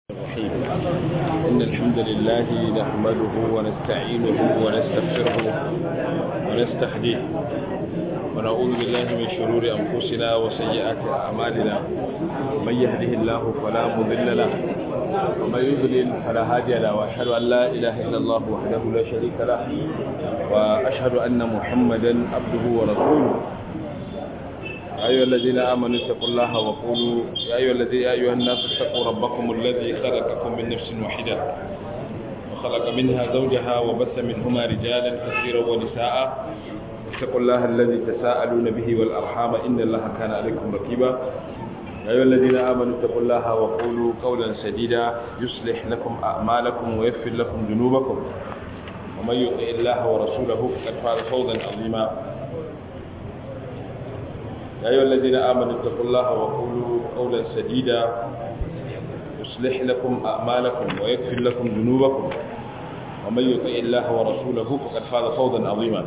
الرحيم إن الحمد لله نحمده ونستعينه ونستغفره ونستهديه ونعوذ بالله من شرور أنفسنا وسيئات أعمالنا من يهده الله فلا مضل له ومن يضلل فلا هادي له وأشهد أن لا إله إلا الله وحده لا شريك له وأشهد أن محمدا عبده ورسوله أيها الذين آمنوا اتقوا الله وقولوا يا أيها الذي يا أيها الناس اتقوا ربكم الذي خلقكم من نفس واحدة وخلق منها زوجها وبث منهما رجالا كثيرا ونساء اتقوا الله الذي تساءلون به والأرحام إن الله كان عليكم رقيبا يا أيها الذين آمنوا اتقوا الله وقولوا قولا سديدا يصلح لكم أعمالكم ويغفر لكم ذنوبكم ومن يطع الله ورسوله فقد فاز فوزا عظيما يا أيها الذين آمنوا اتقوا الله وقولوا قولا سديدا يصلح لكم أعمالكم ويغفر لكم ذنوبكم ومن يطع الله ورسوله فقد فاز فوزا عظيما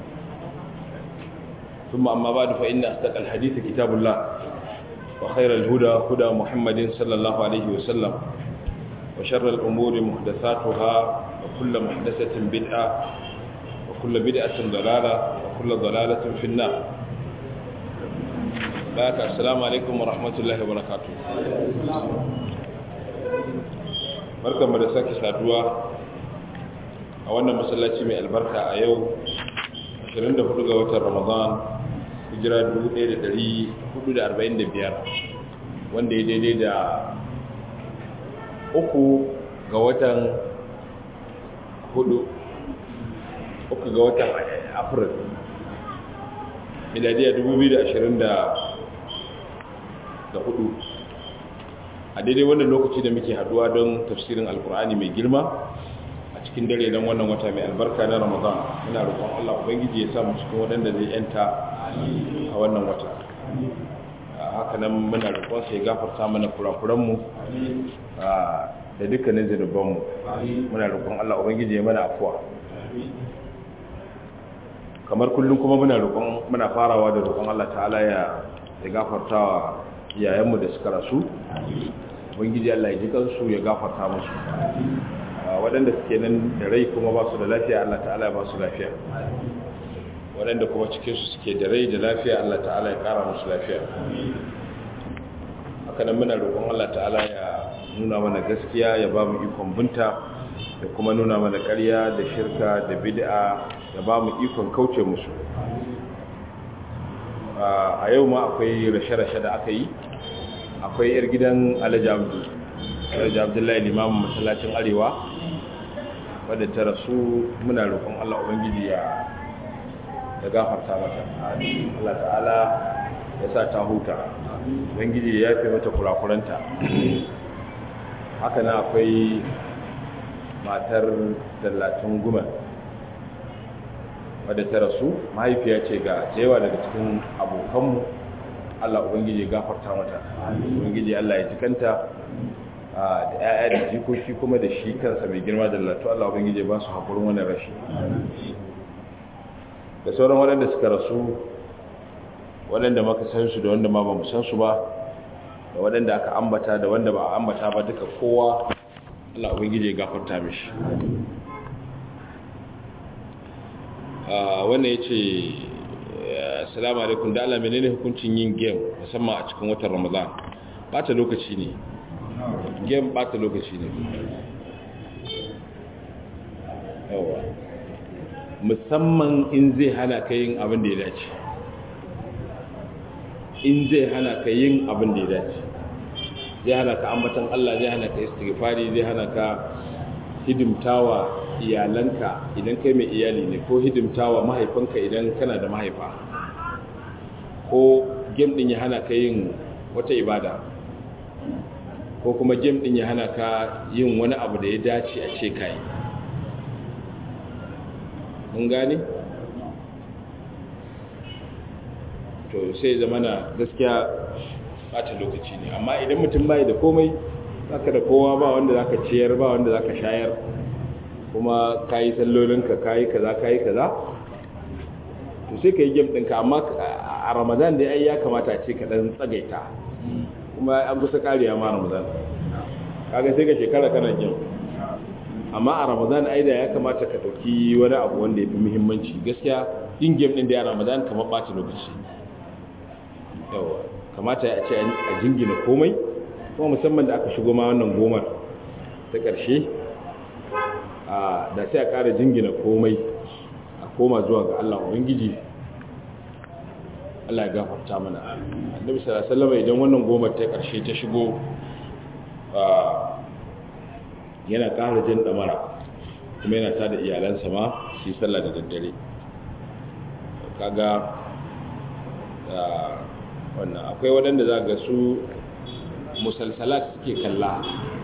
ثم أما بعد فإن أصدق الحديث كتاب الله وخير الهدى هدى محمد صلى الله عليه وسلم وشر الأمور محدثاتها وكل محدثة بدعة وكل بدعة ضلالة وكل ضلالة في النار baka assalamu alaikum wa rahmatullahi wa barakatuh barkanmu da sake saduwa a wannan masallaci mai albarka a yau 24 ga watan ramadan hijira 1445 wanda ya daidai da uku ga watan hudu uku ga watan april miladiya 2020 da hudu a daidai wannan lokaci da muke haduwa don tafsirin alkur'ani mai girma a cikin dare don wannan wata mai albarka na ramadan muna roƙon allah ubangiji ya samu cikin waɗanda zai yanta a wannan wata haka nan muna roƙon sai gafarta mana kurakuranmu da dukkanin zunubanmu muna roƙon allah ubangiji ya mana afuwa kamar kullum kuma muna roƙon muna farawa da roƙon allah ta'ala ya gafarta wa iyayenmu da suka rasu ubangiji Allah ya ji kansu ya gafarta musu waɗanda suke nan da rai kuma ba su da lafiya Allah ta'ala ya ba su lafiya waɗanda kuma cikinsu suke da rai da lafiya Allah ta'ala ya ƙara musu lafiya haka nan muna roƙon Allah ta'ala ya nuna mana gaskiya ya ba mu ikon binta da kuma nuna mana ƙarya da shirka da bid'a ya ba mu ikon kauce musu a yau ma akwai rashe-rashe da aka yi akwai yar gidan alhaji abdullahi limamin masallacin arewa wadda ta rasu muna roƙon allah ubangiji ya ya gafarta mata allah ta'ala ya sa ta huta ubangiji ya yafe mata kurakuranta haka na akwai matar dallatin gumar wadda ta rasu mahaifiya ce ga yawa daga cikin abokanmu Allah Ubangiji gafarta mata Ubangiji Allah ya jikanta da ‘ya'ya da jikoki kuma da shi kansa mai girma da latu Allah Ubangiji ba su haƙurin wani rashi da sauran waɗanda suka rasu waɗanda maka san su da wanda ma ba mu san su ba da waɗanda aka ambata da wanda ba a ambata ba duka kowa Allah Ubangiji ya gafarta mishi wannan ya ce assalamu alaikum da Allah menene hukuncin yin game musamman a cikin watan ramadan bata lokaci ne game bata lokaci ne yawa musamman in zai hana ka yin abin da ya dace in zai hana ka yin abin da ya dace zai hana ka ambatan Allah zai hana ka istighfari zai hana ka hidimtawa iyalanka idan kai mai iyali ne ko hidimtawa mahaifanka idan kana da mahaifa ko game din ya hana ka yin wata ibada ko kuma game din ya hana ka yin wani abu da ya dace a ce kai mun gane to sai zamana gaskiya bata lokaci ne amma idan mutum bai da komai zaka da kowa ba wanda zaka ciyar ba wanda zaka shayar kuma kayi sallolinka kayi kaza kayi kaza to sai ka yi game ɗinka amma a ramadan da ya kamata ce ka ɗan tsagaita kuma an kusa ƙariya ma ramadan kaga sai ka shekara kana jin amma a ramadan aida ya kamata ka dauki wani abu wanda ya fi muhimmanci gaskiya yin game din da ya ramadan kamar ɓata lokaci yawa kamata ya ce a jingina komai kuma musamman da aka shigo ma wannan gomar ta ƙarshe da sai a ƙara jingina komai a koma zuwa ga Allah Ubangiji Allah ya gafarta mana annabi sallallahu alaihi wasallam idan wannan gomar ta ƙarshe ta shigo yana ƙara jin damara kuma yana tada iyalansa ma su yi sallah da daddare kaga wannan akwai waɗanda za ga su musalsalat suke kalla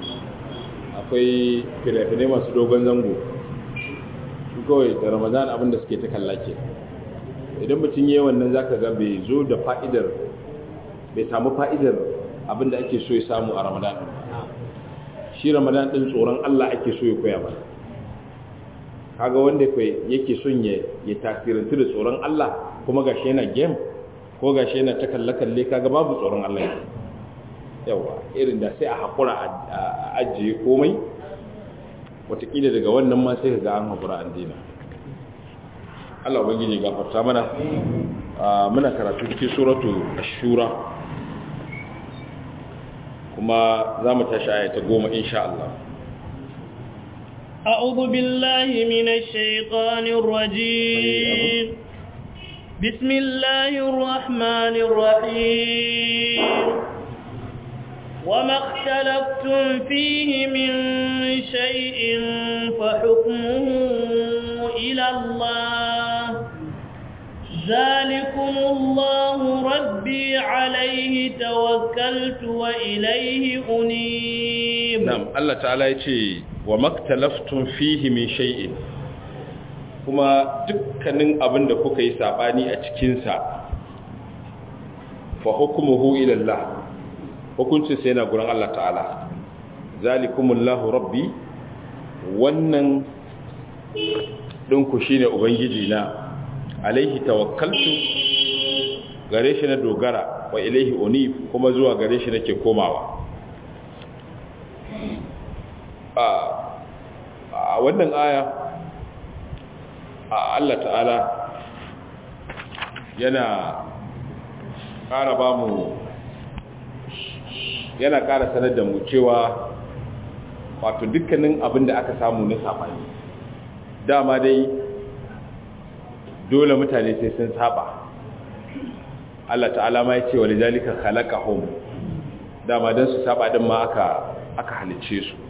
akwai fina-finai masu dogon zango su kawai da ramadan abinda suke ta kalla ke idan mutum yi wannan za ka ga bai zo da fa'idar bai samu fa'idar abinda ake so ya samu a ramadan shi ramadan ɗin tsoron allah ake so ya koya ba kaga wanda yake son ya tasirantu da tsoron allah kuma gashi yana game ko gashi yana ta kalle-kalle kaga babu tsoron allah yake yawa irin da sai a haƙura a ajiye komai watakila daga wannan ma sai ga an haƙura an dina Allah ubangiji gafarta mana muna karatu cikin suratu ashura kuma za mu tashi ayata goma insha Allah أعوذ بالله من الشيطان الرجيم بسم الله الرحمن الرحيم وما اختلفتم فيه من شيء فحكمه إلى الله ذلكم الله ربي عليه توكلت وإليه أنيب نعم الله تعالى يتي وما اختلفتم فيه من شيء kuma dukkanin abin da kuka yi sabani a cikinsa fa hukumuhu ila Allah hukuncin sai yana gurin Allah ta'ala zalikumullahu rabbi wannan ɗinku shi ne ubangiji na alaihi tawakkaltu gare shi na dogara wa ilaihi unif kuma zuwa gare shi nake komawa a wannan aya Allah ta'ala yana ƙara ba mu yana ƙara sanar da mu cewa wato dukkanin abin da aka samu na saɓani dama dai dole mutane sai sun saba Allah ta'ala ma ya ce wani zalika khalaqahum dama don su saba din ma aka aka halice su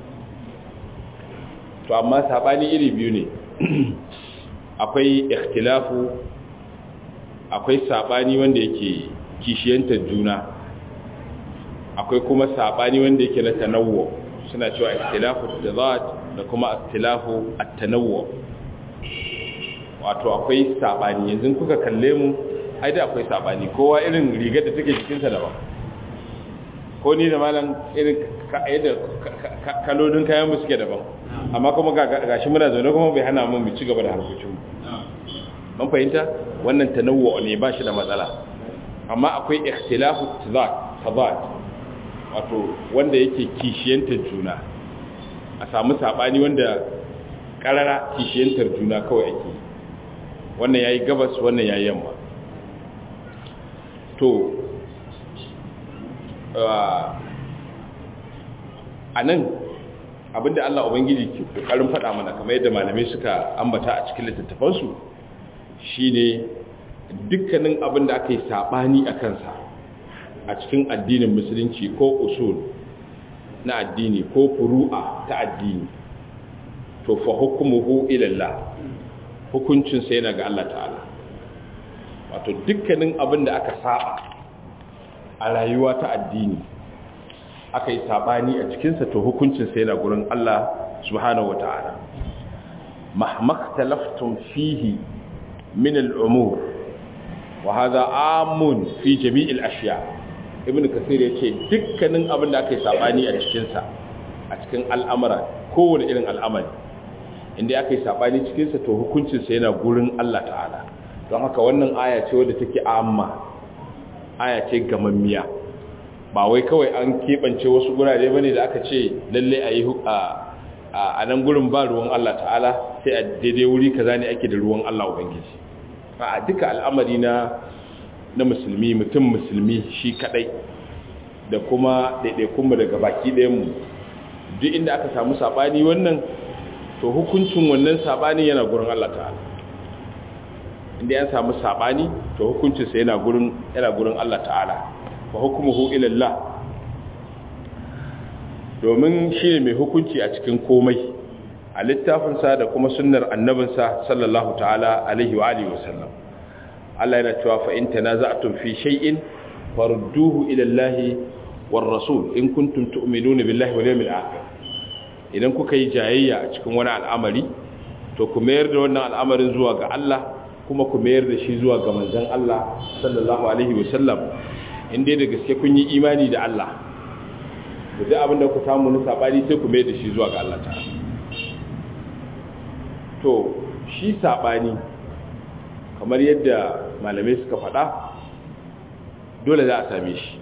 to amma saɓani iri biyu ne akwai ikhtilafu akwai saɓani wanda yake kishiyantar juna akwai kuma sabani wanda yake na tanawwu suna cewa ikhtilafu tadad da kuma ikhtilafu at-tanawwu wato akwai sabani yanzu kuka kalle mu ai da akwai sabani kowa irin rigar da take jikinsa daban ko ni da malam irin yadda kalolin kayan mu suke daban amma kuma gashi muna zaune kuma bai hana mu mu ci gaba da harkokin mu mun fahimta wannan tanawwu ne ba shi da matsala amma akwai ikhtilafu tadad wato wanda yake kishiyantar juna a samu sabani wanda karara kishiyantar juna kawai ake wannan yayi gabas wannan yayi yamma to a nan abinda Allah Ubangiji ke kokarin faɗa mana kamar yadda malamai suka ambata a cikin littattafansu shine dukkanin abin da aka yi saɓani a kansa a cikin addinin musulunci ko usul na addini ko furu'a ta addini to fa hukumuhu ilallah hukuncinsa yana ga Allah ta'ala wato dukkanin abin da aka saba a rayuwa ta addini aka yi sabani a cikinsa to hukuncinsa yana gurin Allah subhanahu wa ta'ala mahmaktalaftum fihi min al'umur wa hadha amun fi jami'il ashiya ibn kasir yace dukkanin abin da aka yi sabani a cikinsa a cikin al'amara kowane irin al'amari inda aka yi sabani cikinsa to hukuncinsa yana gurin Allah ta'ala don haka wannan aya ce wadda take amma aya ce gamammiya ba wai kawai an keɓance wasu gurare ba ne da aka ce lalle a yi a nan gurin ba ruwan Allah ta'ala sai a daidai wuri kaza ne ake da ruwan Allah Ubangiji a duka al'amari na na musulmi mutum musulmi shi kadai da kuma ɗaiɗaikunmu daga baki ɗayanmu duk inda aka samu saɓani wannan to hukuncin wannan saɓani yana gurin Allah ta'ala inda ya samu saɓani to hukuncinsa yana gurin yana gurin Allah ta'ala fa hukmuhu ila Allah domin shi ne mai hukunci a cikin komai a littafinsa da kuma sunnar annabinsa sallallahu ta'ala alaihi wa alihi wasallam Allah yana cewa fa in tanaza'tum fi shay'in farudduhu ila Allah war rasul in kuntum tu'minuna billahi wal yawmil akhir idan kuka yi jayayya a cikin wani al'amari to ku mayar da wannan al'amarin zuwa ga Allah kuma ku mayar da shi zuwa ga manzon Allah sallallahu alaihi wasallam in dai da gaske kun yi imani da Allah da duk abin da ku samu na sabani sai ku mayar da shi zuwa ga Allah ta'ala to shi sabani kamar yadda malamai suka faɗa dole za a same shi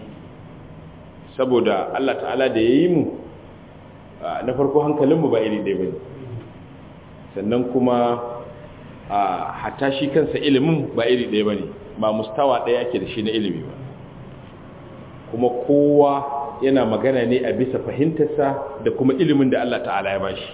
saboda Allah ta'ala da ya yi mu na farko hankalinmu ba iri ɗaya ba ne sannan kuma hatta shi kansa ilimin ba iri ɗaya ba ne ba mustawa ɗaya ake da shi na ilimi ba kuma kowa yana magana ne a bisa fahimtarsa da kuma ilimin da Allah ta'ala ya bashi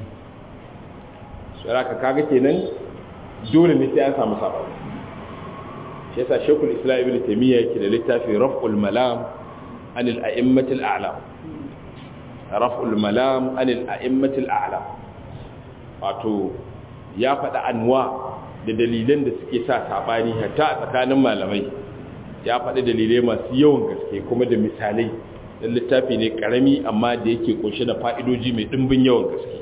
saraka kaga kenan dole ne sai an samu sabani shi yasa shekul islam ibn taymiya yake da littafi raf'ul malam anil a'immatil a'lam raf'ul malam anil a'immatil a'lam wato ya faɗa anwa da dalilan da suke sa sabani hatta a tsakanin malamai ya faɗi dalilai masu yawan gaske kuma da misalai dan littafi ne karami amma da yake kunshe da fa'idoji mai dimbin yawan gaske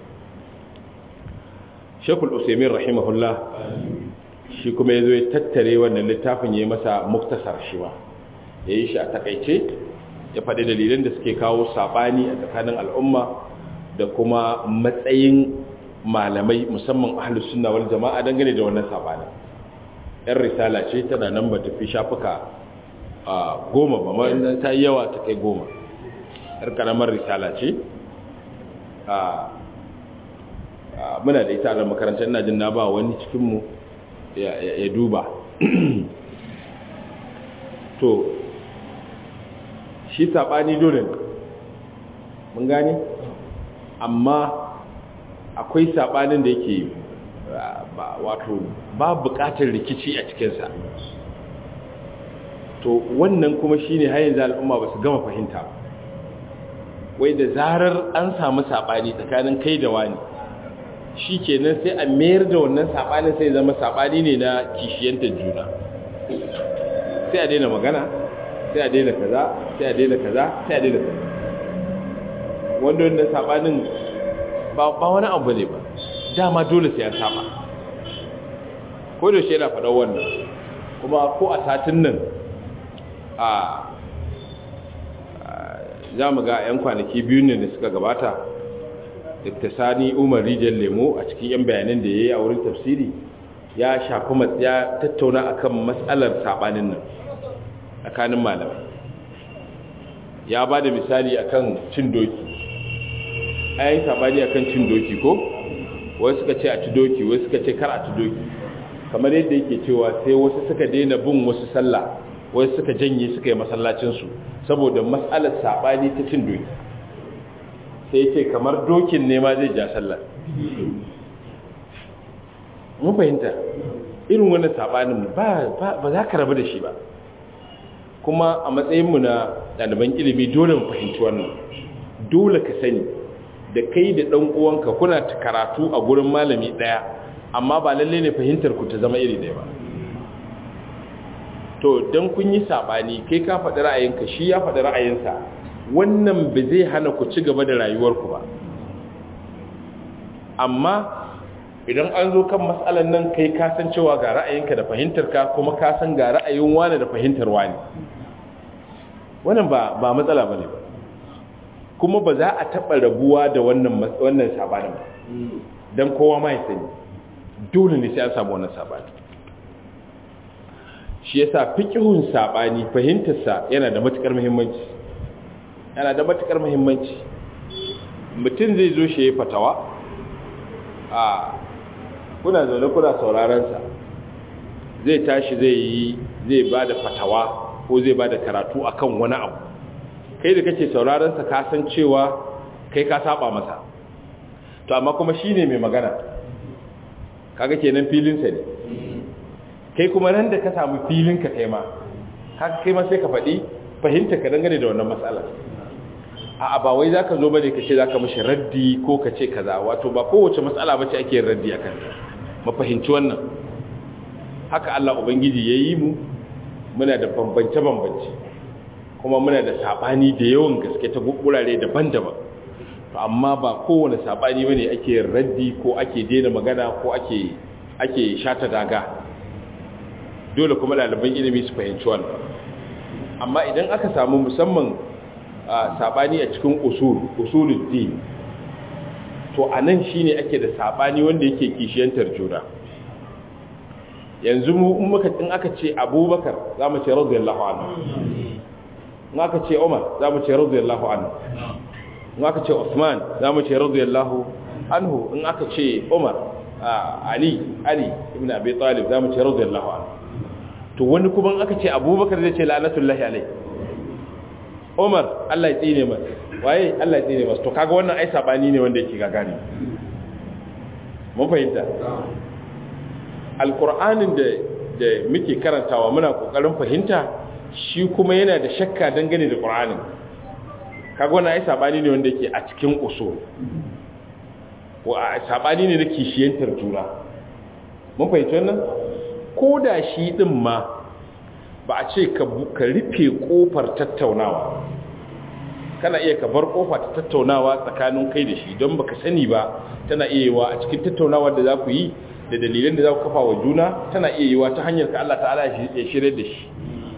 shekul usaimin rahimahullah shi kuma ya zo ya tattare wannan littafin ya yi masa muktasar shi ba ya yi shi a takaice ya faɗi dalilan da suke kawo saɓani a tsakanin al'umma da kuma matsayin malamai musamman ahalus sunna wal jama'a dangane da wannan saɓani yan risala ce tana nan ba tafi shafuka goma ba ma ta yi yawa ta kai goma yar karamar risala ce muna da ita a makarantar ina jin na ba wani cikinmu ya duba to shi saɓani dole mun gane amma akwai saɓanin da yake wato ba buƙatar rikici a cikinsa to wannan kuma shi ne hayan al'umma ba su gama fahimta wai da zarar an samu saɓani tsakanin kai da wani shi kenan sai a mayar da wannan saɓanin sai zama saɓani ne na kishiyantar juna sai a daina magana sai a daina kaza sai a daina kaza sai a daina kaza wanda wannan saɓanin ba wani abu ne ba dama dole sai an saba ko da shi yana faɗa wannan kuma ko a satin nan a za mu ga 'yan kwanaki biyu ne da suka gabata dr sani umar rijiyar lemo a cikin 'yan bayanan da ya yi a wurin tafsiri ya shafi ya tattauna akan matsalar sabanin nan tsakanin malamai ya ba da misali akan cin doki ayin sabani akan cin doki ko wasu suka ce a ci doki wasu suka ce kar a ci doki kamar yadda yake cewa sai wasu suka daina bin wasu sallah wasu suka janye suka yi masallacinsu saboda matsalar sabani ta cin doki sai ce kamar dokin ne ma zai ja sallar mun fahimta irin wannan sabanin ba ba za ka rabu da shi ba kuma a matsayinmu na ɗaliban ilimi dole mu fahimci wannan dole ka sani da kai da ɗan uwanka kuna karatu a gurin malami ɗaya amma ba lalle ne fahimtar ku ta zama iri ɗaya ba to don kun yi saɓani kai ka faɗi ra'ayinka shi ya faɗi ra'ayinsa wannan ba zai hana ku ci gaba da rayuwarku ba amma idan an zo kan matsalan nan kai ka san cewa ga ra'ayinka da fahimtarka kuma ka san ga ra'ayin wani da fahimtar wani wannan ba ba matsala bane ba kuma ba za a taba rabuwa da wannan wannan sabanin ba dan kowa ma ya sani dole ne sai an samu wannan sabani shi yasa fiqhun sabani fahimtarsa yana da matukar muhimmanci yana da matukar muhimmanci mutum zai zo shi ya fatawa a kuna zaune kuna sauraron sa zai tashi zai yi zai bada fatawa ko zai bada karatu akan wani abu kai da kake sauraron sa ka san cewa kai ka saba masa to amma kuma shine mai magana kaga kenan filin sa ne kai kuma nan da ka samu filin ka kai ma haka kai ma sai ka faɗi fahimta ka dangane da wannan matsala a ba wai zaka zo bane ka ce zaka mishi raddi ko ka ce kaza wato ba kowace matsala bace ake yin raddi akan ta mu fahimci wannan haka Allah ubangiji yayi mu muna da bambance bambance kuma muna da sabani da yawan gaske ta gurare daban-daban to amma ba kowane sabani bane ake yin raddi ko ake daina magana ko ake ake shata daga dole kuma ɗaliban ilimi su fahimci wannan amma idan aka samu musamman sabani a cikin usul usulul din to anan shine ake da sabani wanda yake kishiyantar juna yanzu mu in muka in aka ce Abubakar zamu ce radiyallahu anhu in aka ce Umar zamu ce radiyallahu anhu in aka ce Uthman zamu ce radiyallahu anhu in aka ce Umar Ali Ali ibn Abi Talib zamu ce radiyallahu anhu to wani kuma aka ce abubakar zai ce la'anatullahi alai umar allah ya tsine masa waye allah ya tsine masa to kaga wannan ai sabani ne wanda yake gagari mun fahimta alqur'anin da da muke karantawa muna kokarin fahimta shi kuma yana da shakka dangane da qur'anin kaga wannan ai sabani ne wanda yake a cikin usul wa sabani ne da kishiyantar juna mun fahimci wannan ko da shi ɗin ma ba a ce ka rufe ƙofar tattaunawa kana iya ka bar ƙofa ta tattaunawa tsakanin kai da shi don baka sani ba tana iya yiwa a cikin tattaunawa da za ku yi da dalilan da za ku kafa wa juna tana iya yiwa ta hanyar ka Allah ta'ala ya shirya da shi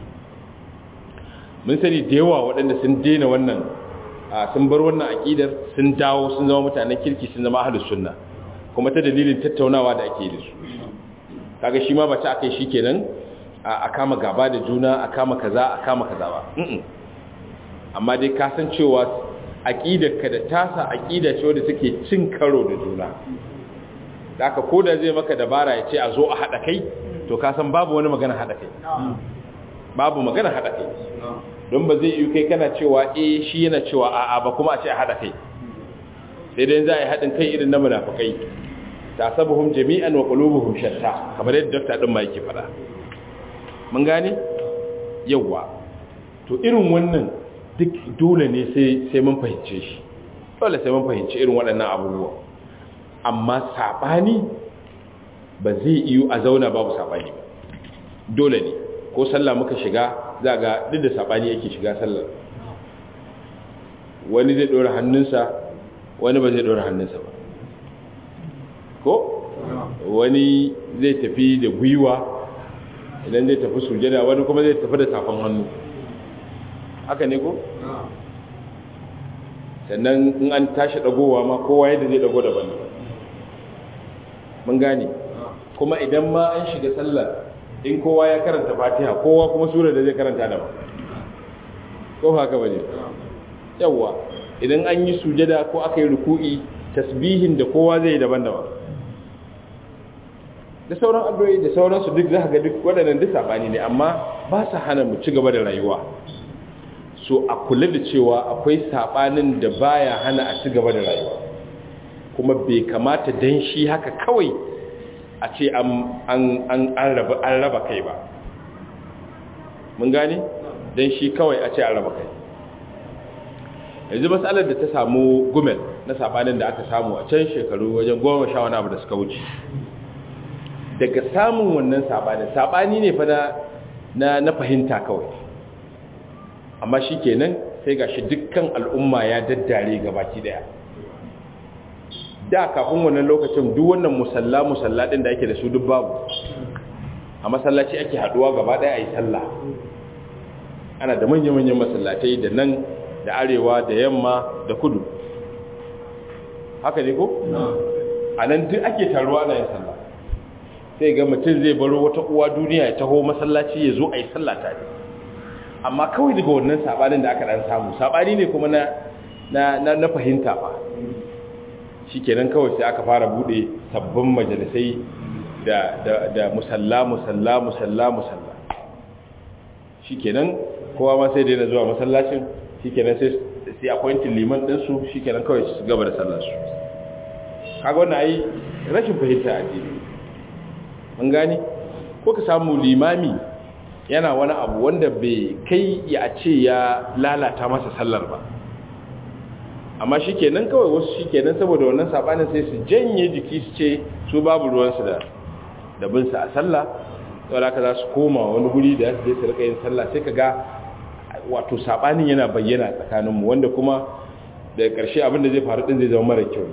mun sani da yawa waɗanda sun daina wannan sun bar wannan aƙidar sun dawo sun zama mutanen kirki sun zama ahlus sunna kuma ta dalilin tattaunawa da ake da su kaga shi ma ba ta akai shikenan a kama gaba da juna a kama kaza a kama kaza ba amma dai ka san cewa aqidar ka da tasa aqida ce wanda take cin karo da juna haka koda zai maka dabara ya ce a zo a hada kai to ka san babu wani magana hada kai babu magana hada kai don ba zai yi kai kana cewa eh shi yana cewa a'a ba kuma a ce a hada kai sai dai za a yi hadin kai irin na munafikai tasabuhum jami'an wa qulubuhum shatta kamar yadda dokta din ma yake fada mun gane yawa to irin wannan duk dole ne sai sai mun fahimce shi dole sai mun fahimci irin waɗannan abubuwa amma sabani ba zai iyo a zauna babu sabani ba dole ne ko sallah muka shiga za ga duk da sabani yake shiga sallar wani zai dora hannunsa wani ba zai dora hannunsa ba ko wani zai tafi da gwiwa idan zai tafi sujada wani kuma zai tafi da tafan hannu haka ne ko sannan in an tashi dagowa ma kowa yadda zai dago daban mun gane kuma idan ma an shiga sallar in kowa ya karanta fatiha kowa kuma sura da zai karanta daban ko haka bane yawa idan an yi sujada ko aka yi ruku'i tasbihin da kowa zai yi daban-daban da sauran addu'o'i da sauransu duk za ga duk waɗannan duk sabani ne amma ba su hana mu ci gaba da rayuwa so a kula da cewa akwai sabanin da baya hana a ci gaba da rayuwa kuma bai kamata dan shi haka kawai a ce an an an raba an raba kai ba mun gane dan shi kawai a ce an raba kai yanzu matsalar da ta samu gumel na sabanin da aka samu a can shekaru wajen goma sha wani abu da suka wuce daga samun wannan sabanin sabani ne fa na na fahimta kawai amma shi kenan sai gashi dukkan al'umma ya daddare gabaki daya da kafin wannan lokacin duk wannan musalla musalla din da ake da su duk babu a masallaci ake haduwa gaba daya ayi sallah ana da manya-manyan masallatai da nan da arewa da yamma da kudu haka ne ko a nan duk ake taruwa ana yin sallah sai ga mutum zai baro wata uwa duniya ya taho masallaci ya zo a yi sallata ne amma kawai daga wannan sabanin da aka dan samu sabani ne kuma na na na, na fahimta ba shikenan kawai sai aka fara bude sabbin majalisai da da da musalla musalla musalla musalla shikenan kowa ma sai daina zuwa masallacin shikenan sai sai appointin liman din su shikenan kawai su gaba da sallar su kaga wannan ai rashin fahimta addini mun gane ko ka samu limami yana wani abu wanda bai kai ya ce ya lalata masa sallar ba amma shikenan kawai wasu shikenan saboda wannan sabanin sai su janye jiki su ce su babu ruwansu da da bin sa a sallah saboda haka za su koma wani guri da su je su rika yin sallah sai ka ga wato sabanin yana bayyana tsakaninmu wanda kuma daga ƙarshe abin da zai faru din zai zama mara kyau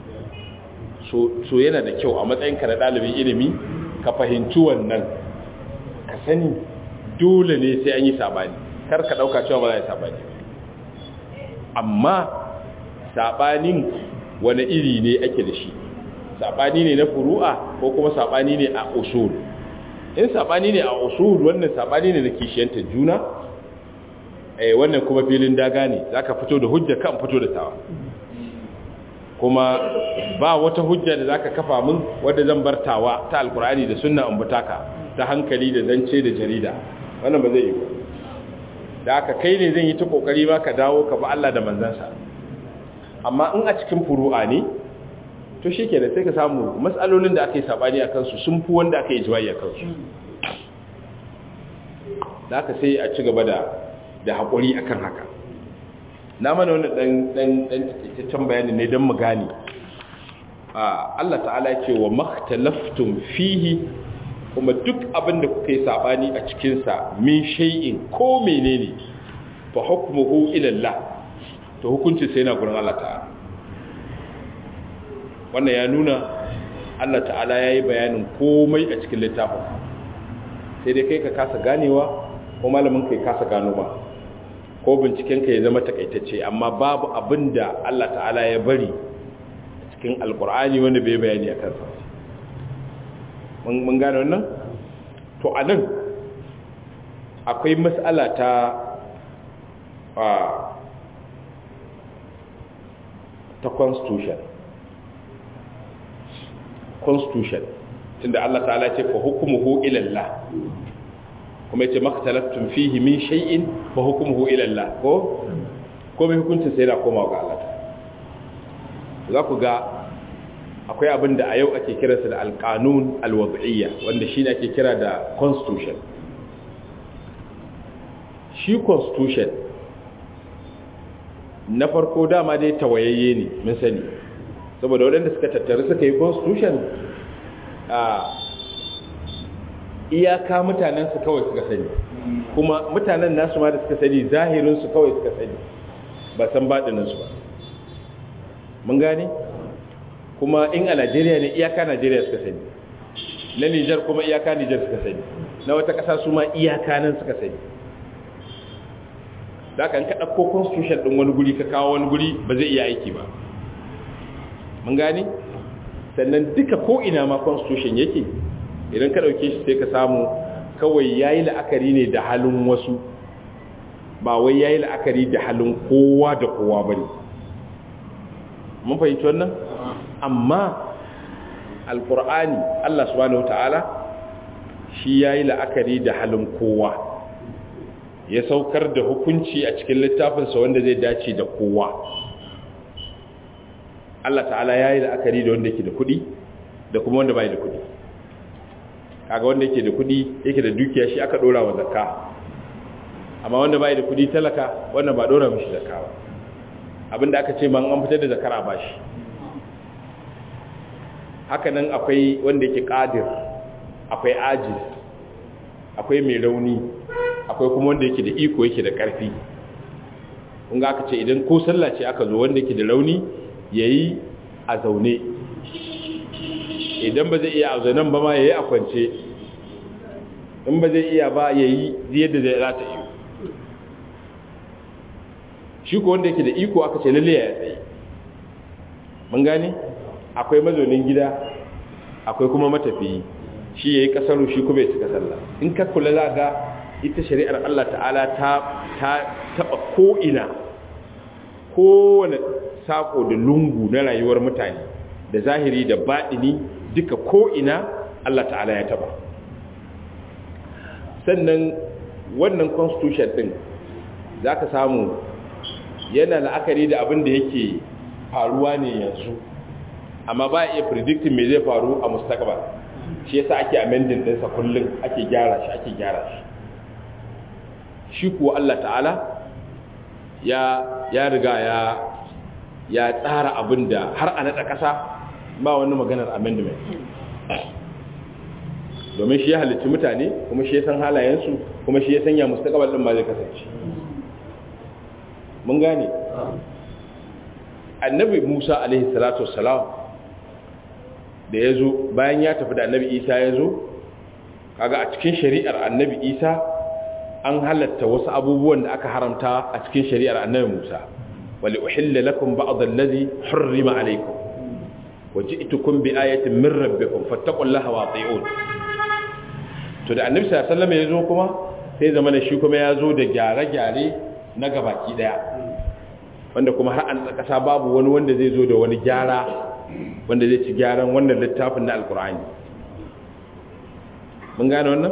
so yana da kyau a matsayinka na ɗalibin ilimi ka fahimci wannan ka sani dole ne sai an yi sabani kar ka ɗauka cewa ba za a yi sabani amma sabanin wani iri ne ake da shi sabani ne na furu'a ko kuma sabani ne a usul in sabani ne a usul wannan sabani ne da kishiyanta juna eh wannan kuma filin daga ne zaka fito da hujja kan fito da tawa kuma ba wata hujja da zaka kafa min wanda zan bartawa ta alkur'ani da sunna in butaka ta hankali da zance da jarida wannan ba zai yi ba da aka kai ne zan yi ta kokari ma ka dawo ka ba Allah da manzansa amma in a cikin furu'a ne to shikenan sai ka samu mas'alolin da aka yi sabani akan su sun fi wanda aka yi jiwayi akan su da aka sai a ci gaba da da hakuri akan haka na mana wani ɗan takaitaccen bayani ne don mu gane Allah ta'ala ce wa makhtalaftun fihi kuma duk abin da kuka yi saɓani a cikinsa min shay'in ko menene fa hukmuhu ila Allah to hukunci sai na gurin Allah ta'ala wannan ya nuna Allah ta'ala ya yi bayanin komai a cikin littafin sai dai kai ka kasa ganewa ko malamin kai kasa gano ba ko bincikenka ya zama takaitacce amma babu abin da Allah ta'ala ya bari cikin alkur'ani wanda bai bayani a kansa mun gane wannan to a nan akwai matsala ta ta constitution constitution tunda Allah ta'ala ce fa hukumuhu ila Allah kuma yace makhtalaftun fihi min shay'in fa hukmuhu ila Allah ko ko mai hukuncin sai da koma ga Allah za ku ga akwai abin da a yau ake kiransa da alqanun alwad'iyya wanda shine ake kira da constitution shi constitution na farko dama dai tawayayye ne mun sani saboda waɗanda suka tattaru suka yi constitution a iyaka mutanensu kawai suka sani kuma mutanen nasu ma da suka sani zahirinsu kawai suka sani ba san baɗininsu ba mun gane kuma in a najeriya ne iyaka najeriya suka sani na nijar kuma iyaka nijar suka sani na wata ƙasa su ma iyaka nan suka sani da kan ka ɗauko constitution ɗin wani guri ka kawo wani guri ba zai iya aiki ba mun gane sannan duka ko ina ma constitution yake idan ka ɗauke shi sai ka samu kawai ya yi la'akari ne da halin wasu ba wai ya yi la'akari da halin kowa da kowa ba ne mun fahimci wannan amma alkur'ani allah subhanahu ta'ala shi ya yi la'akari da halin kowa ya saukar da hukunci a cikin littafinsa wanda zai dace da kowa allah ta'ala ya yi la'akari da wanda ke da kuɗi da kuma wanda bai da kuɗi kaga wanda yake da kudi yake da dukiya shi aka dora wa zakka amma wanda bai da kudi talaka wannan ba dora mishi zakka ba abinda aka ce man an fitar da zakara ba shi haka nan akwai wanda yake qadir akwai ajiz akwai mai rauni akwai kuma wanda yake da iko yake da karfi kun ga aka ce idan ko sallah ce aka zo wanda yake da rauni yayi a zaune idan ba zai iya a zanen ba ma ya yi a kwance in ba zai iya ba ya yi yadda zai rata yi shi ko wanda yake da iko aka ce lalle ya tsaye mun gane akwai mazaunin gida akwai kuma matafiyi shi yayi kasaru shi kuma ya cika sallah in ka kula za ga ita shari'ar Allah ta'ala ta ta taba ko ina kowane sako da lungu na rayuwar mutane da zahiri da baɗini duka ko ina Allah ta'ala ya taba sannan wannan constitution din zaka samu yana la'akari da abin da yake faruwa ne yanzu amma ba iya predicting me zai faru a mustaqbal shi yasa ake amending ɗinsa kullum ake gyara shi ake gyara shi shi kuwa Allah ta'ala ya ya riga ya ya tsara abin da har a naɗa ƙasa ba wani maganar amendment domin shi ya halitta mutane kuma shi ya san halayensu kuma shi ya sanya mustaqbal din ma zai kasance mun gane annabi Musa alaihi salatu wassalam da yazo bayan ya tafi da annabi Isa yazo kaga a cikin shari'ar annabi Isa an halatta wasu abubuwan da aka haramta a cikin shari'ar annabi Musa wali uhilla lakum ba'd allazi hurrima alaykum waji'tukum bi ayatin min rabbikum fattaqullaha wa ati'un to da annabi sallallahu alaihi wasallam yazo kuma sai zama da shi kuma yazo da gyare-gyare na gabaki daya wanda kuma har an kasa babu wani wanda zai zo da wani gyara wanda zai ci gyaran wannan littafin na alkur'ani mun gane wannan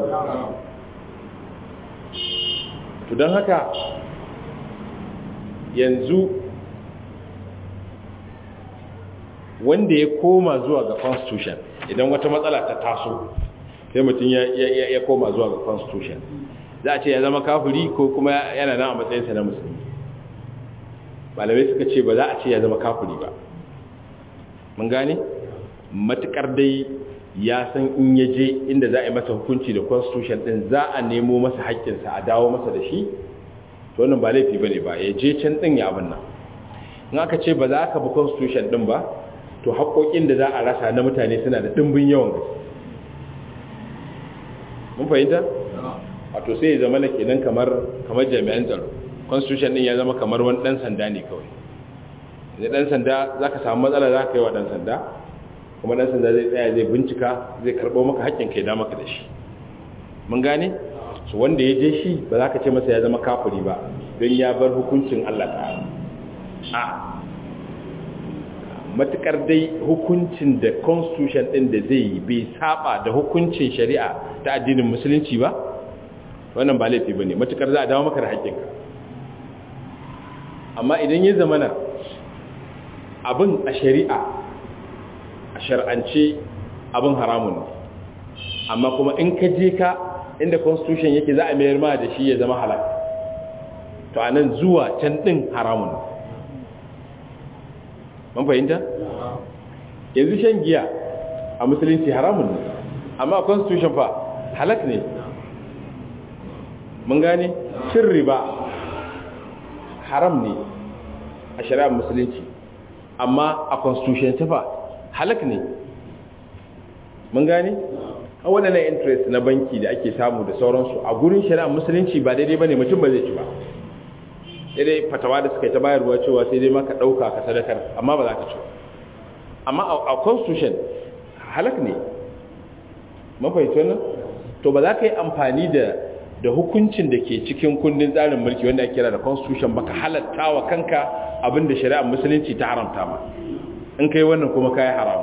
to don haka yanzu wanda ya koma zuwa ga constitution idan wata matsala ta taso sai mutum ya koma zuwa ga constitution za a ce ya zama kafiri ko kuma yana nan a matsayinsa na musulmi malamai suka ce ba za a ce ya zama kafiri ba mun gane matukar dai ya san in ya je inda za a yi masa hukunci da constitution din za a nemo masa haƙƙinsa a dawo masa da shi to wannan ba laifi bane ba ya je can din ya abin nan in aka ce ba za ka bi constitution din ba to haƙoƙin da za a rasa na mutane suna da ɗimbin yawan gaske mun fahimta wato sai ya zama na kenan kamar kamar jami'an tsaro constitution din ya zama kamar wani dan sanda ne kawai da dan sanda zaka samu matsala zaka yi wa dan sanda kuma dan sanda zai tsaya zai bincika zai karbo maka haƙƙin kai da maka da shi mun gane so wanda ya je shi ba za ka ce masa ya zama kafiri ba don ya bar hukuncin Allah ta'ala a matukar dai hukuncin da constitution din da zai yi bai saba da hukuncin shari'a ta addinin musulunci ba wannan ba laifi bane matukar za a dawo maka da haƙƙinka amma idan ya zamana abin a shari'a a shar'ance abin haramun ne amma kuma in ka je ka inda constitution yake za a mayar ma da shi ya zama halal to anan zuwa can din haramun ne mun fahimta yanzu shan giya a musulunci haramun ne amma a constitution fa halak ne mun gane cin riba haram ne a shari'ar musulunci amma a constitution tafa halak ne mun gane a waɗannan interest na banki da ake samu da sauransu a gurin shari'ar musulunci ba daidai ba ne mutum ba zai ci ba daidai fatawa da suka yi ta bayarwa cewa sai dai maka ɗauka ka sadakar amma ba za ka ci amma a constitution halak ne mafahimci wannan to ba za ka yi amfani da da hukuncin da ke cikin kundin tsarin mulki wanda ake kira da constitution baka halatta wa kanka abinda shari'ar musulunci ta haramta ma in kai wannan kuma kai haram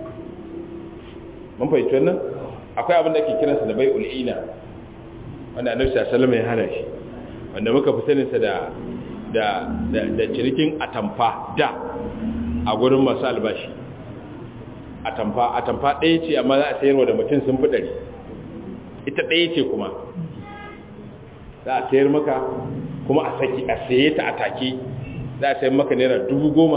mun fahimci wannan akwai abin da ake kiransa da bai'ul ina wanda annabi sallallahu alaihi wasallam ya hana shi wanda muka fi sanin sa da da da cirikin atamfa da a gurin masu albashi atamfa atamfa ɗaya ce amma za a sayarwa da mutum sun fi ɗari ita ɗaya ce kuma za a sayar maka kuma a saki a saye ta a take za a sayar maka naira dubu goma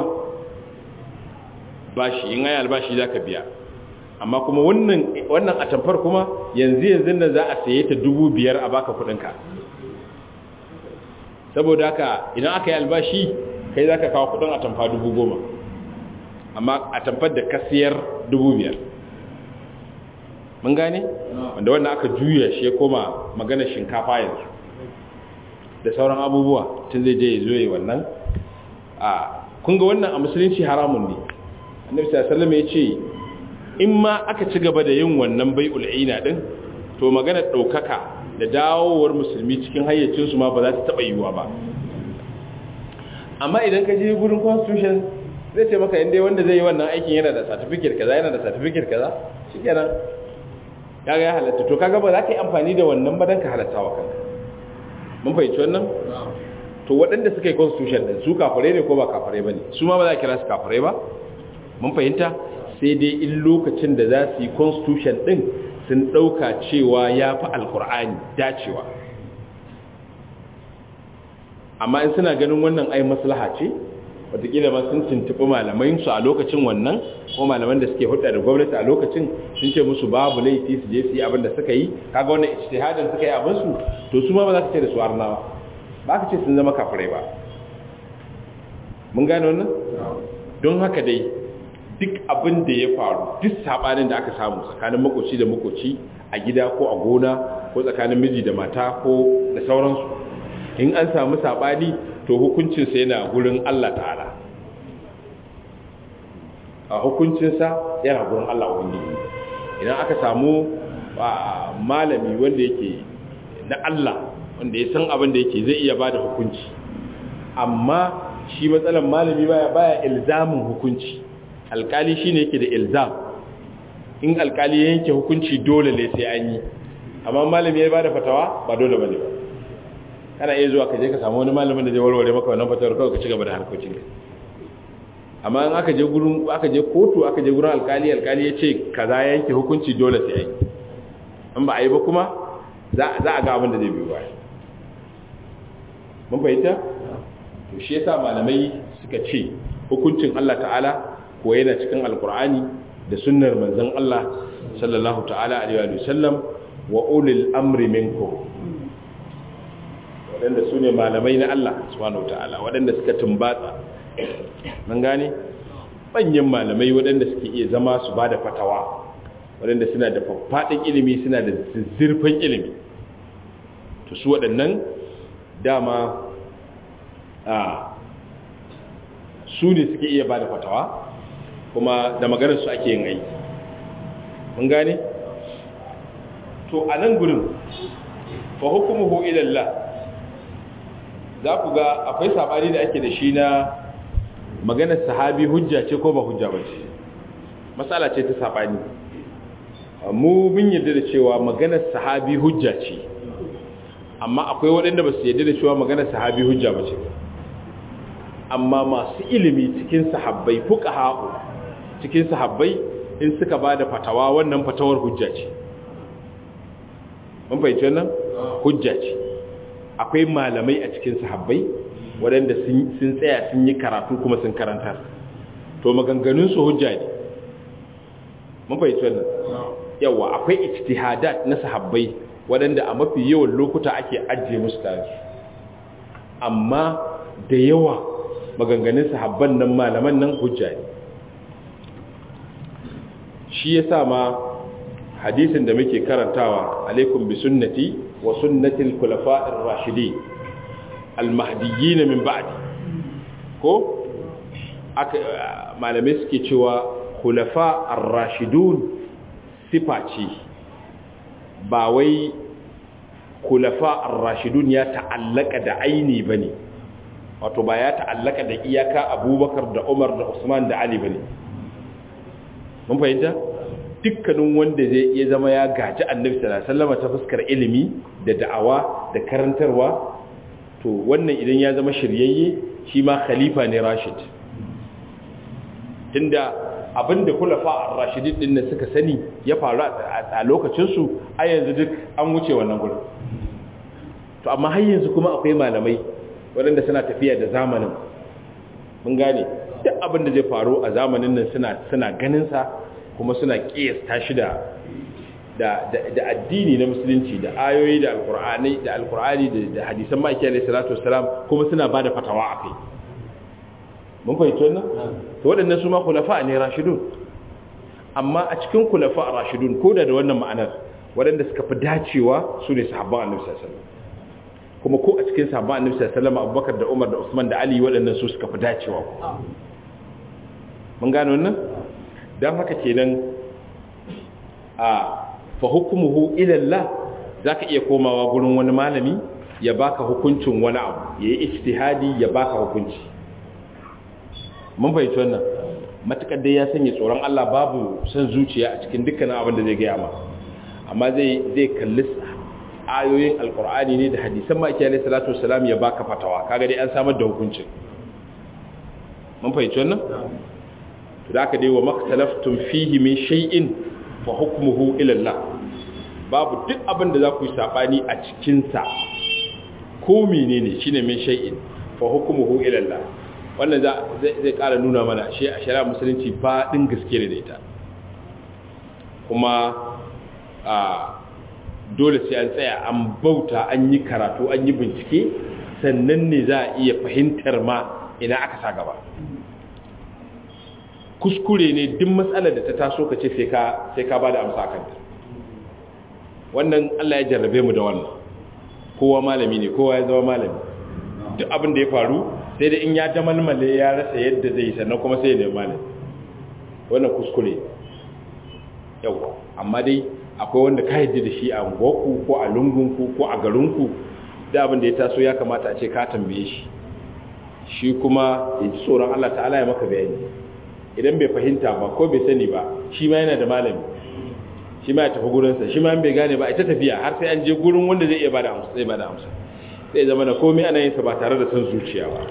bashi in ayi albashi za ka biya amma kuma wannan wannan atamfar kuma yanzu yanzu nan za a saye ta dubu biyar a baka kudinka saboda haka idan aka yi albashi kai za ka kawo kudin atamfa dubu goma amma atamfar da ka siyar dubu biyar mun gane wanda wannan aka juya shi ya koma magana shinkafa yanzu da sauran abubuwa tun zai je ya zo yi wannan a kunga wannan a musulunci haramun ne annabi sallallahu alaihi ya ce in ma aka ci gaba da yin wannan bai'ul ina din to magana ɗaukaka da dawowar musulmi cikin hayyacinsu ma ba za ta taɓa yiwuwa ba amma idan ka je gurin constitution zai ce maka inda wanda zai yi wannan aikin yana da certificate kaza yana da certificate kaza shikenan kaga ya halatta to kaga ba za ka yi amfani da wannan ba dan ka halatta wa kanka mun fahimci wannan to waɗanda suka yi constitution din su kafirai ne ko ba kafirai bane su ma ba za a kira su kafirai ba mun fahimta sai dai in lokacin da za su yi constitution din sun ɗauka cewa ya fi alkur'ani dacewa amma in suna ganin wannan ai maslaha ce wataƙila ma sun tuntuɓi malamai su a lokacin wannan ko malaman da suke hudda da gwamnati a lokacin sun ce musu babu laifi su je su yi abin da suka yi kaga wannan ijtihadin suka yi abin su to su ma ba za ka ce da su arnawa ba ka ce sun zama kafirai ba mun gane wannan don haka dai duk abin da ya faru duk sabanin da aka samu tsakanin makoci da makoci a gida ko a gona ko tsakanin miji da mata ko da sauransu in an samu sabani to hukuncinsa yana gurin Allah ta'ala a hukuncinsa yana gurin Allah wani idan aka samu malami wanda yake na Allah wanda ya san abin da yake zai iya bada hukunci amma shi matsalan malami baya baya ilzamin hukunci alkali shine yake da ilzam in alkali ya yanke hukunci dole ne sai an yi amma malami ya bada fatawa ba dole bane ba kana iya zuwa ka je ka samu wani malamin da zai warware maka wannan fatawar kawai ka ci gaba da harkokin ka amma in aka je gurin aka je kotu aka je gurin alkali alkali ya ce kaza yanke hukunci dole sai an yi in ba a yi ba kuma za a ga abin da zai biyo baya mun fahimta to shi yasa malamai suka ce hukuncin Allah ta'ala ko yana cikin alkur'ani da sunnar manzon Allah sallallahu ta'ala alaihi wa sallam wa ulil amri minkum waɗanda su ne malamai na Allah subhanahu ta'ala waɗanda suka tumbatsa nan gane manyan malamai waɗanda suke iya zama su ba da fatawa waɗanda suna da faffaɗin ilimi suna da zurfin ilimi to su waɗannan dama a su ne suke iya ba da fatawa kuma da maganar su ake yin aiki mun gane to a nan gurin fa hukumuhu ilallah za ku ga akwai sabani da ake da shi na maganar sahabi hujja ce ko ba hujja ba ce matsala ce ta sabani mu bin yadda da cewa maganar sahabi hujja ce amma akwai waɗanda ba su yadda da cewa maganar sahabi hujja ba ce amma masu ilimi cikin sahabbai fuka haƙo cikin sahabbai in suka ba da fatawa wannan fatawar hujja ce mun fahimci wannan hujja ce akwai malamai a cikin sahabbai waɗanda sun tsaya sun yi karatu kuma sun karanta to maganganunsu hujja ne mun fahimci wannan yawa akwai ijtihadat na sahabbai waɗanda a mafi yawan lokuta ake ajiye musu tare amma da yawa maganganun sahabban nan malaman nan hujja ne shi yasa ma hadisin da muke karantawa alaikum bi sunnati wa sunnati al-khulafa'ir rashidin al-mahdiyyin min ba'di ko aka malamai suke cewa khulafa ar-rashidun sifa ce ba wai khulafa ar-rashidun ya ta'allaka da aini bane wato ba ya ta'allaka da iyaka Abubakar da Umar da Usman da Ali bane mun fahimta dukkanin wanda zai iya zama ya gaji annabi sallallahu alaihi wasallam ta fuskar ilimi da da'awa da karantarwa to wannan idan ya zama shiryayye shi ma khalifa ne rashid tunda abinda kulafa ar-rashidin din nan suka sani ya faru a lokacin su a yanzu duk an wuce wannan gurin to amma har yanzu kuma akwai malamai waɗanda suna tafiya da zamanin mun gane duk abin da zai faru a zamanin nan suna suna ganin sa kuma suna kiyasta shi da da da addini na musulunci da ayoyi da alqur'ani da alqur'ani da hadisan maki alayhi salatu wassalam kuma suna bada fatawa akai mun fahimci wannan to waɗannan su ma khulafa ne rashidun amma a cikin khulafa rashidun ko da da wannan ma'anar waɗanda suka fi dacewa su ne sahabban annabi sallallahu alaihi wasallam kuma ko a cikin sahabban annabi sallallahu alaihi wasallam Abubakar da Umar da Usman da Ali waɗannan su suka fi dacewa mun gano wannan dan haka kenan a fa hukumuhu ila Allah zaka iya komawa gurin wani malami ya baka hukuncin wani abu yayi ijtihadi ya baka hukunci mun fahimci wannan matakar dai ya sanya tsoron Allah babu san zuciya a cikin dukkan abin da zai gaya ma amma zai zai kalli ayoyin alkur'ani ne da hadisan maki alaihi salatu wassalam ya baka fatawa kaga dai an samar da hukuncin mun fahimci wannan to da aka dai wa maktalaftum fihi min shay'in fa hukmuhu ila Allah babu duk abin da za ku yi sabani a cikin sa ko menene shine min shay'in fa hukmuhu ila Allah wannan zai ƙara nuna mana shi a shari'a musulunci ba ɗin gaske da ita kuma a dole sai an tsaya an bauta an yi karatu an yi bincike sannan ne za a iya fahimtar ma ina aka sa gaba kuskure ne duk matsalar da ta taso ka ce sai ka ba da amsa kanta wannan allah ya jarrabe mu da wannan kowa malami ne kowa ya zama malami duk abin da ya faru sai da in ya damalmale ya rasa yadda zai sannan kuma sai ya nemi malami wannan kuskure yau amma dai akwai wanda ka yadda da shi a unguwarku ko a lungunku ko a garinku da abin da ya taso ya kamata a ce ka tambaye shi shi kuma ya ji tsoron Allah ta'ala ya maka bayani idan bai fahimta ba ko bai sani ba shi ma yana da malami shi ma ya tafi gurinsa shi ma bai gane ba ita tafiya har sai an je gurin wanda zai iya bada amsa zai bada amsa sai zama na komai ana yin sa ba tare da son zuciya ba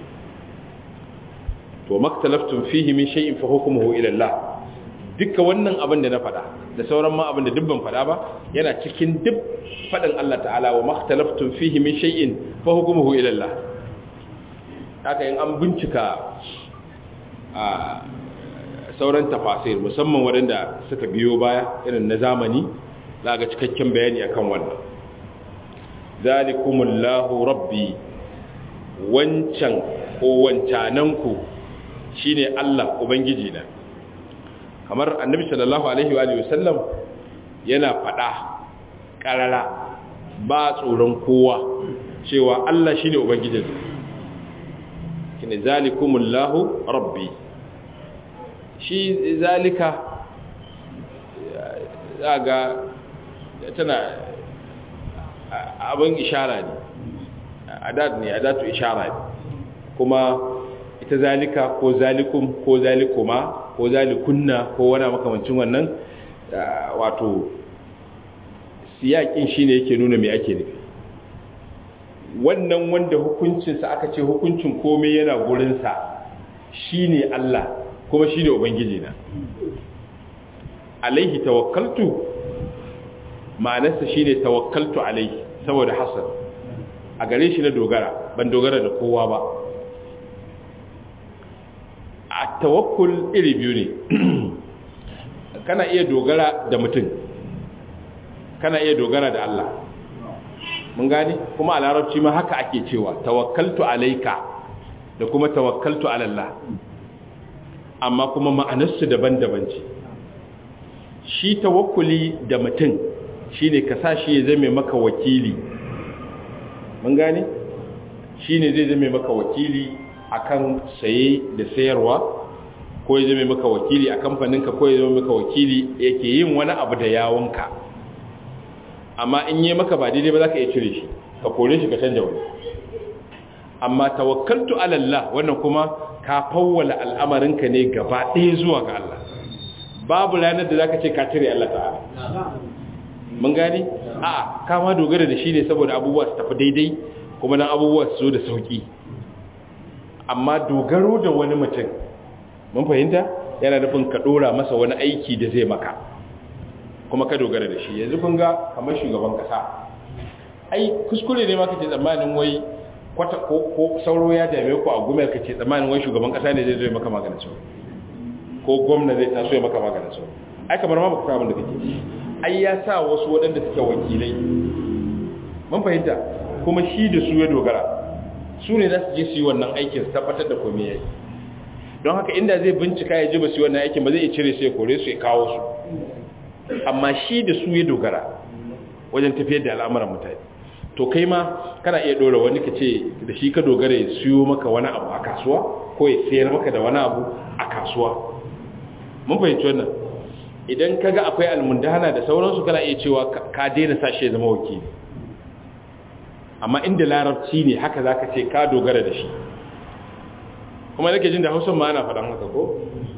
to maktalaftum fihi min shay'in fa hukmuhu ila Allah dukkan wannan abin da na faɗa da sauran ma abin da dubban faɗa ba yana cikin duk faɗin Allah ta'ala wa maktalaftum fihi min shay'in fa hukmuhu ila Allah haka in an bincika a sauran tafasir musamman waɗanda suka biyo baya irin na zamani za ga cikakken bayani akan wannan zalikumullahu rabbi wancan ko wancananku shine Allah ubangiji na kamar annabi sallallahu alaihi wa sallam yana faɗa ƙarara ba tsoron kowa cewa Allah shine ubangijin shine zalikumullahu rabbi shi zalika zaga tana abin ishara ne adat ne adatu ishara ne kuma ita zalika ko zalikum ko zalikuma ko zalikunna ko wani makamancin wannan wato siyakin shine yake nuna me ake nufi wannan wanda hukuncinsa aka ce hukuncin komai yana gurinsa shine Allah kuma shine ubangiji na alaihi tawakkaltu ma'anarsa shine tawakkaltu alaihi saboda hasan a gare shi na dogara ban dogara da kowa ba a tawakkul iri biyu ne kana iya dogara da mutum kana iya dogara da Allah mun gani kuma a larabci ma haka ake cewa tawakkaltu alaika da kuma tawakkaltu alallah amma kuma ma'anarsu daban-daban ce shi tawakkuli da mutum shine ka sa shi ya zame maka wakili mun gani shine zai zame maka wakili akan saye da sayarwa ko ya zame maka wakili a kamfaninka ko ya zame maka wakili yake yin wani abu da yawonka amma in yi maka ba daidai ba za ka iya cire shi ka kore shi ka canja wani amma tawakkaltu alallah wannan kuma ka fawwala al'amarinka ne gaba ɗaya zuwa ga Allah babu ranar da za ka ce ka cire Allah ta'ala mun gani a ka ma dogara da shi ne saboda abubuwa su tafi daidai kuma nan abubuwa su zo da sauki amma dogaro da wani mutum mun fahimta yana nufin ka dora masa wani aiki da zai maka kuma ka dogara da shi yanzu kun ga kamar shugaban kasa ai kuskure ne ma kace tsammanin wai kwata ko ko sauro ya dame ku a gumel kace tsammanin wai shugaban kasa ne zai zo maka maganin sauro ko gwamna zai taso ya maka maganin sauro ai kamar ma baka abin da kake ai ya sa wasu waɗanda suke wakilai mun fahimta kuma shi da su ya dogara su ne za su je su yi wannan aikin su tabbatar da komai yayi don haka inda zai bincika ya ji ba su yi wannan aikin ba zai iya cire su ya kore su ya kawo su amma shi da su ya dogara wajen tafiyar da al'amuran mutane to kai ma kana iya dora wani ka ce da shi ka dogara ya siyo maka wani abu a kasuwa ko ya sayar maka da wani abu a kasuwa mun fahimci wannan idan kaga akwai almundahana da sauransu kana iya cewa ka daina sashe zama wakili amma inda larabci ne haka zaka ce ka dogara da shi kuma nake jin da Hausa ma ana faɗan haka ko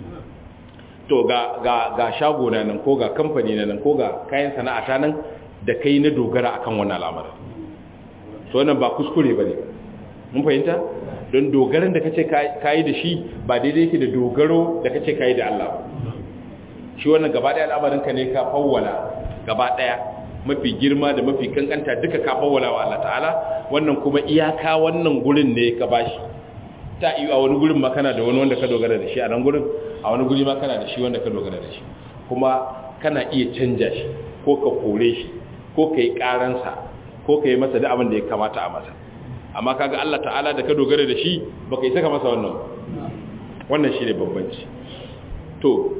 to ga ga ga shago na nan ko ga kamfani na nan ko ga kayan sana'ata nan da kai na dogara akan wannan al'amarin to wannan ba kuskure bane mun fahimta don dogaran da kace kai da shi ba daidai yake da dogaro da kace kai da Allah shi wannan gaba daya al'amarin ka ne ka fawwala gaba daya mafi girma da mafi kankanta duka ka fawwala wa Allah ta'ala wannan kuma iyaka wannan gurin ne ka bashi ta yi a wani gurin ma kana da wani wanda ka dogara da shi a nan gurin a wani guri ma kana da shi wanda ka dogara da shi kuma kana iya canja shi ko ka kore shi ko ka yi karansa ko ka yi masa da abin da ya kamata a masa amma kaga Allah ta'ala da ka dogara da shi baka yi saka masa wannan wannan shi ne bambanci to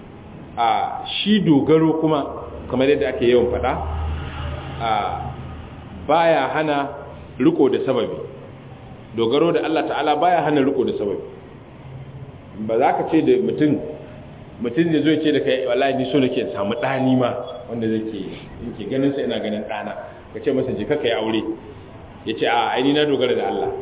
a shi dogaro kuma kamar yadda ake yawan faɗa a baya hana riko da sababi dogaro da Allah ta'ala baya hana riko da sababi ba za ka ce da mutum mutum da zai ce da kai wallahi ni so nake samu ɗani ma wanda zai ke yake ganin sa ina ganin ɗana ka ce masa jika ka yi aure ya ce a aini na dogara da Allah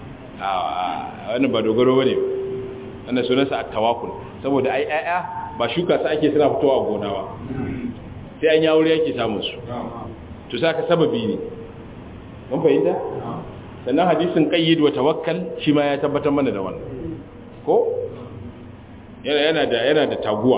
a wannan ba dogaro ba ne wannan sunansa a tawakul saboda ai ƴaƴa ba shuka su ake suna fitowa a gona ba sai an yi aure yake samun su to saka sababi ne mun fahimta sannan hadisin qayyid wa tawakkal shi ma ya tabbatar mana da wannan ko yana yana da yana da taguwa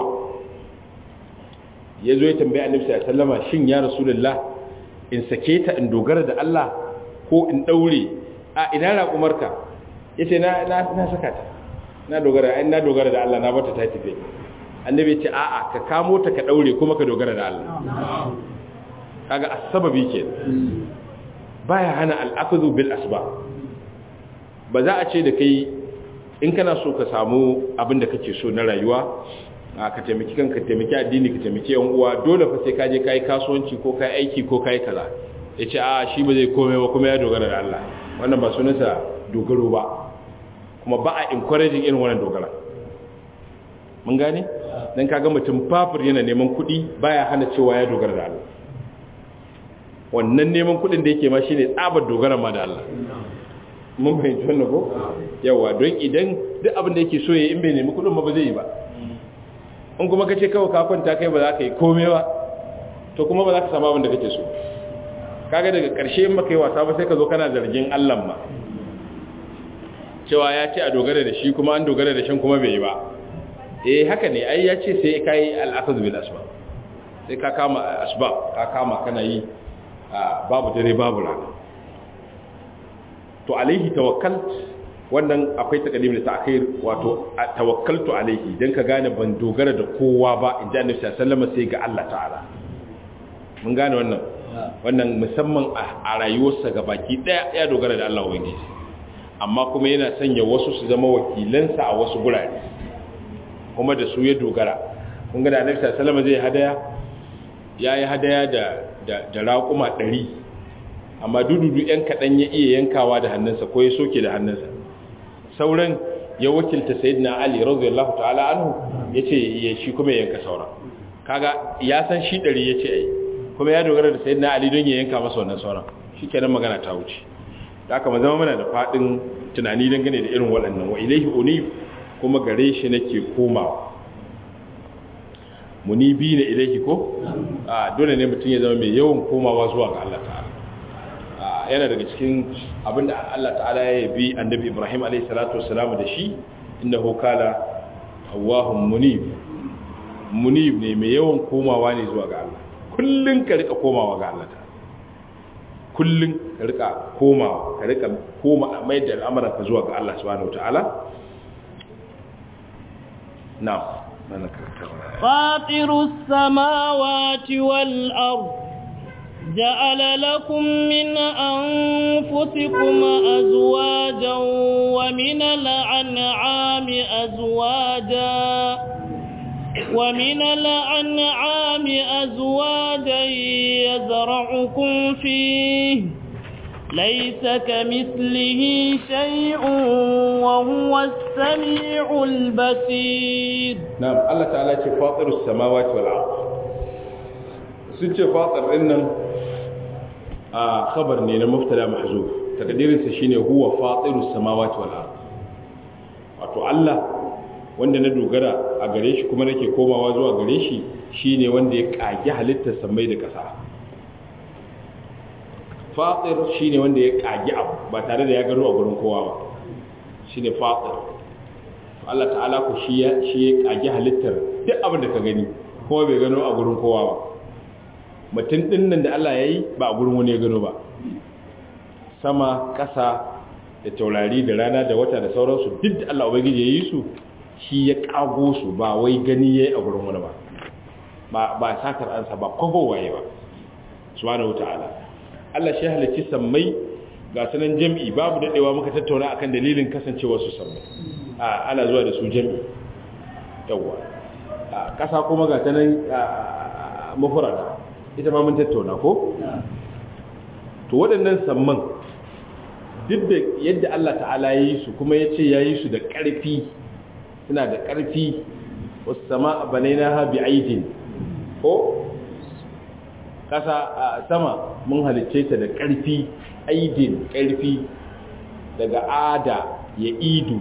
yazo ya tambaye annabi sallallahu alaihi wasallam shin ya rasulullah in sake ta in dogara da Allah ko in daure a ina raƙumarka yace na na na saka ta na dogara ai na dogara da Allah na bata ta tafi annabi ya ce a'a ka kamo ta ka daure kuma ka dogara da Allah kaga asbabi ke baya hana al'akhdhu bil asbab ba za a ce da kai in kana so ka samu abin da kake so na rayuwa ka taimaki kanka taimaki addini ka taimaki yan uwa dole fa sai ka je kai kasuwanci ko kai aiki ko kai kaza yace a shi ba zai komai ba kuma ya dogara da Allah wannan ba sunansa dogaro ba kuma ba a encouraging irin wannan dogara mun gane dan kaga mutum fafur yana neman kuɗi baya hana cewa ya dogara da Allah wannan neman kuɗin da yake ma shine tsabar dogara ma da Allah mun fahimci wannan ko yawa don idan duk abin da yake so ya in bai nemi kuɗin ma ba zai yi ba in kuma kace kawai ka kwanta kai ba za ka yi komai ba to kuma ba za ka samu abin da kake so kaga daga ƙarshe in baka yi wasa ba sai ka zo kana zargin Allah ma cewa ya ce a dogara da shi kuma an dogara da shan kuma bai yi ba eh haka ne ai ya ce sai ka yi al'akaz bil asbab sai ka kama asbab ka kama kana yi babu dare babu rana to alaihi tawakkal wannan akwai takadim da ta'khir wato tawakkaltu alaihi dan ka gane ban dogara da kowa ba inda annabi sallallahu alaihi wasallam sai ga Allah ta'ala mun gane wannan wannan musamman a rayuwarsa ga baki daya ya dogara da Allah ubangiji amma kuma yana sanya wasu su zama wakilansa a wasu gurare kuma da su ya dogara kun ga da annabi sallallahu alaihi wasallam zai hadaya yayi hadaya da da da raƙuma 100 amma dududu yan kadan ya iya yankawa da hannunsa ko ya soke da hannunsa sauran ya wakilta sayyidina ali radiyallahu ta'ala anhu yace ya shi kuma ya yanka sauran kaga ya san shi 100 yace ai kuma ya dogara da sayyidina ali don ya yanka masa wannan sauran shikenan magana ta wuce da aka zama mana da fadin tunani dangane da irin waɗannan wa ilaihi unib kuma gare shi nake komawa munibi ne ilaihi ko a dole ne mutum ya zama mai yawan komawa zuwa ga Allah ta'ala yana daga cikin abinda Allah ta'ala ya bi annabi Ibrahim alayhi salatu wassalam da shi innahu kala awahum munib munib ne mai yawan komawa ne zuwa ga Allah kullun ka rika komawa ga Allah ta'ala kullun ka rika komawa ka rika koma mai da al'amuran ka zuwa ga Allah subhanahu wataala na'am mana فاطر السماوات والأرض جعل لكم من أنفسكم أزواجا ومن الأنعام أزواجا ومن الأنعام أزواجا يزرعكم فيه ليس كمثله شيء وهو السميع البصير na'am Allah ta'ala ce fatirus samawati wal ard sun ce fatir din nan a khabar ne na mubtada mahzuf takdirin sa shine huwa fatirus samawati wal ard wato Allah wanda na dogara a gare shi kuma nake komawa zuwa gare shi shine wanda ya kage halittar samai da ƙasa fatir shine wanda ya kage abu ba tare da ya gano a gurin kowa ba shine fatir Allah ta'ala ku shi ya shi ya kage halittar duk abin da ka gani kuma bai gano a gurin kowa ba mutum din nan da Allah yayi ba a gurin wani ya gano ba sama ƙasa da taurari da rana da wata da sauransu duk da Allah ubangiji ya yi su shi ya kago su ba wai gani yayi a gurin wani ba ba ba sakar ansa ba kwabo waye ba subhanahu wataala Allah shi halicci sammai ga sanan jami'i babu dadewa muka tattauna akan dalilin kasancewar su sammai a ana zuwa da su jami'i yawa a kasa kuma ga sanan mufrada ita ma mun tattauna ko to waɗannan samman duk da yadda Allah ta'ala ya yi su kuma ya ce ya yi su da ƙarfi suna da ƙarfi wasu sama a banaina ha bi aidin ko ƙasa a sama mun halicce ta da ƙarfi aidin ƙarfi daga ada ya idu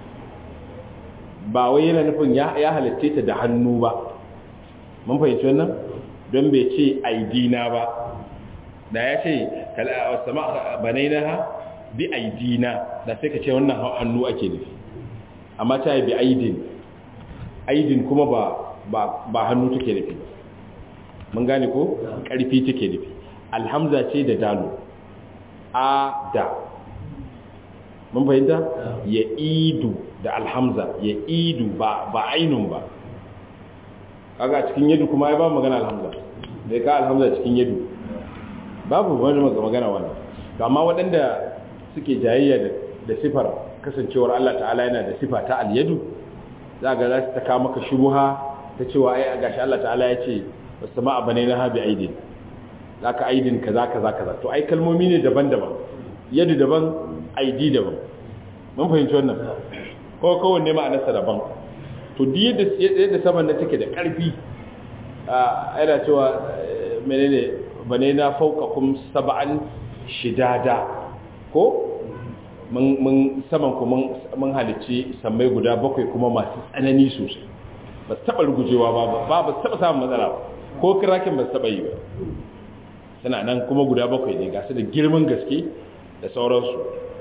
ba wai yana nufin ya halicce ta da hannu ba mun fahimci wannan don bai ce aidina ba da ya ce wasu sama banaina ha bi aidina da sai ka ce wannan hannu ake nufi amma ta yi bi aidin aidin kuma ba ba ba hannu take nufi mun gane ko karfi take nufi alhamza ce da dalu a da mun fahimta ya idu da alhamza ya idu ba ba ainun ba kaga cikin yadu kuma ai ba magana alhamza da ka alhamza cikin yadu babu wani magana wannan amma waɗanda suke jayayya da sifar kasancewar Allah ta'ala yana da sifa ta alyadu za ga za su ta kawo maka shubuha ta cewa ai a gashi Allah ta'ala ya ce wasu ma abane na habi aidin za ka aidin kaza kaza kaza to ai kalmomi ne daban-daban yadu daban aidi daban mun fahimci wannan ko kowanne ma'anarsa daban to duk yadda yadda saman nan take da ƙarfi a yana cewa menene bane na fauqakum sab'an shidada ko mun saman ku mun halicci sammai guda bakwai kuma masu tsanani sosai ba su taɓa rugujewa ba ba ba su taɓa samun matsala ba ko kirakin ba su taɓa yi ba suna nan kuma guda bakwai ne ga su da girman gaske da sauransu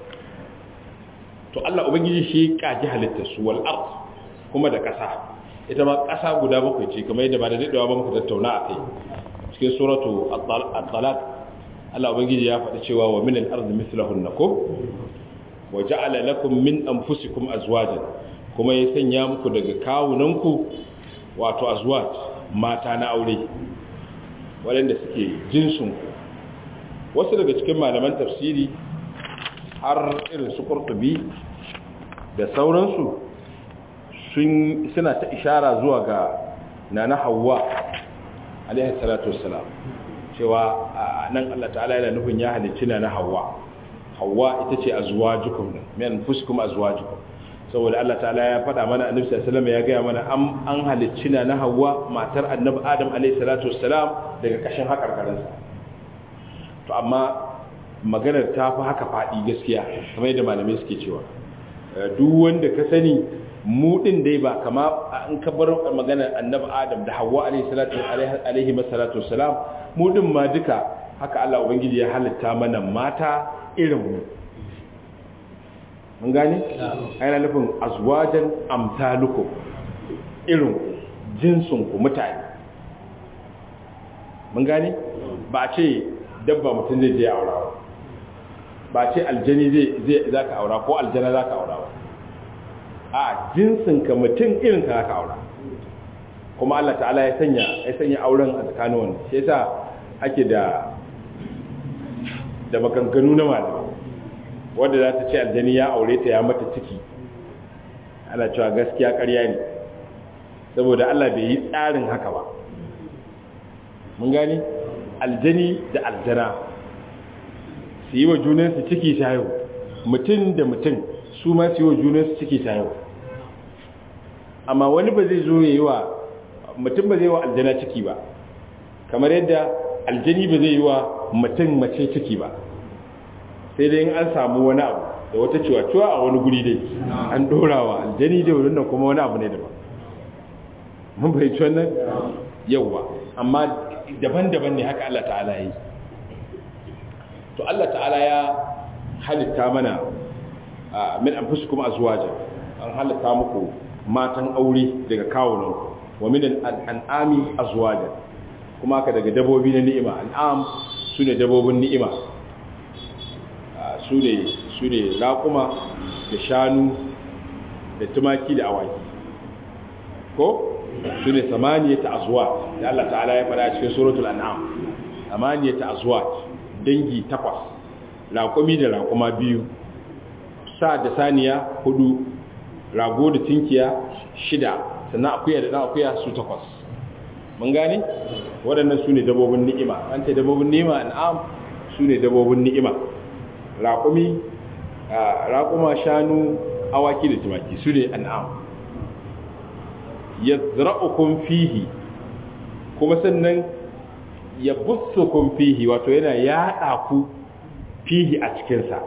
to Allah ubangiji shi kaji halittar su wal ard kuma da ƙasa ita ma ƙasa guda bakwai ce kamar yadda ba da daɗewa ba muka tattauna a kai cikin suratu at-talaq Allah ubangiji ya faɗi cewa wa min al-ardi mithlahunna ko wa ja'ala lakum min anfusikum azwajan kuma ya sanya muku daga kawunanku wato azwaj mata na aure waɗanda suke jinsun ku wasu daga cikin malaman tafsiri har irin su qurtubi da sauransu sun suna ta ishara zuwa ga nana Hawwa alaihi salatu wassalam cewa nan Allah ta'ala yana nufin ya halicci nana Hawwa Hawwa ita ce azwajukum min anfusikum azwajukum saboda Allah ta'ala ya faɗa mana annabi sallallahu alaihi wasallam ya ga mana an an halicci nana Hawwa matar annabi Adam alaihi salatu wassalam daga kashin hakarkarinsa to amma maganar ta fi haka faɗi gaskiya kamar yadda malamai suke cewa duk wanda ka sani mu din dai ba kama an ka bar maganar annabi adam da hawa alaihi salatu alaihi masallatu wassalam mu din ma duka haka Allah ubangiji ya halitta mana mata irin mu mun gane ana nufin azwajan amsalukum irin jinsun ku mutane mun gane ba ce dabba mutum zai je aura ba ce aljani zai za ka aura ko aljana za ka aura ba a jinsinka mutum irin ka ka aura kuma Allah ta'ala ya sanya ya sanya auren a tsakanin wani shi yasa ake da da maganganu na malama wanda za ta ce aljani ya aure ta ya mata ciki ana cewa gaskiya ƙarya ne saboda Allah bai yi tsarin haka ba mun gani aljani da aljana su yi wa junansu ciki ta yau mutum da mutum su ma su yi wa junansu ciki ta yau amma wani ba zai zo yayi wa mutum ba zai wa aljana ciki ba kamar yadda aljani ba zai yi wa mutum mace ciki ba sai dai in an samu wani abu da wata ciwa-ciwa a wani guri dai an dorawa aljani da wannan kuma wani abu ne daban mun fahimci wannan yawwa amma daban-daban ne haka Allah ta'ala yi to Allah ta'ala ya halitta mana min anfusikum azwaja an halitta muku matan aure daga kawunan wa min al'ami azwaja kuma haka daga dabobi na ni'ima al'am sune dabobin ni'ima sune sune raƙuma da shanu da tumaki da awaki ko sune samaniyata azwaj da Allah ta'ala ya fara cikin suratul an'am samaniyata azwaj dangi takwas raƙumi da raƙuma biyu sa da saniya hudu rago da tinkiya shida sannan akuya da ɗan akuya su takwas mun gane waɗannan su ne dabobin ni'ima an ce dabobin ni'ima an'am su ne dabobin ni'ima raƙumi raƙuma shanu awaki da tumaki su ne an'am yazra'ukum fihi kuma sannan ya bussukum fihi wato yana yaɗa ku fihi a cikinsa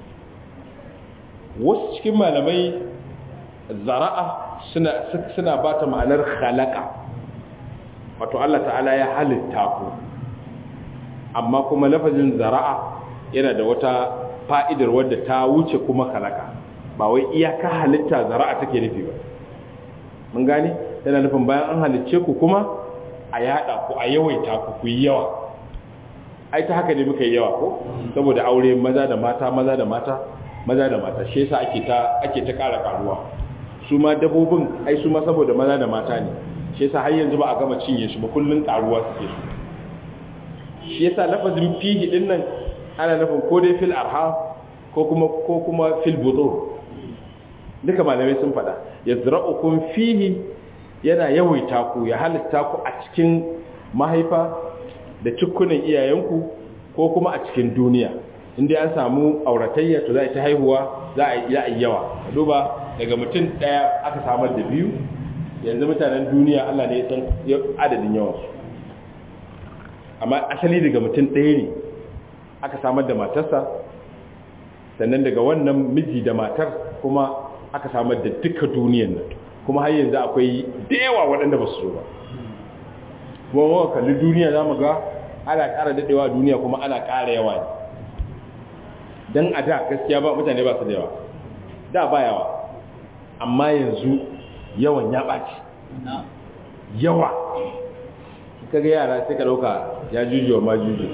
wasu cikin malamai zara'a suna suna ba ta ma'anar khalaqa wato Allah ta'ala ya halitta ku amma kuma lafazin zara'a yana da wata fa'idar wadda ta wuce kuma khalaqa ba wai iyaka halitta zara'a take nufi ba mun gane yana nufin bayan an halicce ku kuma a yada ku a yawaita ku ku yi yawa ai ta haka ne muka yi yawa ko saboda aure maza da mata maza da mata maza da mata shi yasa ake ta ake ta ƙara karuwa su ma dabobin ai su ma saboda maza da mata ne shi yasa har yanzu ba a gama cinye su ba kullun karuwa suke su shi yasa lafazin fihi din nan ana nufin ko dai fil arham ko kuma ko kuma fil budur duka malamai sun faɗa yazra'ukum fihi yana yawaita ku ya halitta ku a cikin mahaifa da cikunan iyayenku ko kuma a cikin duniya inda an samu auratayya to za a ta haihuwa za a yi yawa duba daga mutum ɗaya aka samar da biyu yanzu mutanen duniya allah ne ya san adadin yawansu amma asali daga mutum ɗaya ne aka samar da matarsa sannan daga wannan miji da matar kuma aka samar da duka duniyan nan kuma har yanzu akwai da yawa waɗanda ba su so ba kuma mawa kalli duniya za mu ga ana ƙara daɗewa duniya kuma ana ƙara yawa ne don a da gaskiya ba mutane ba su da yawa da ba yawa amma yanzu yawan ya ɓaci yawa ka ga yara sai ka ɗauka ya jujuwa ma juju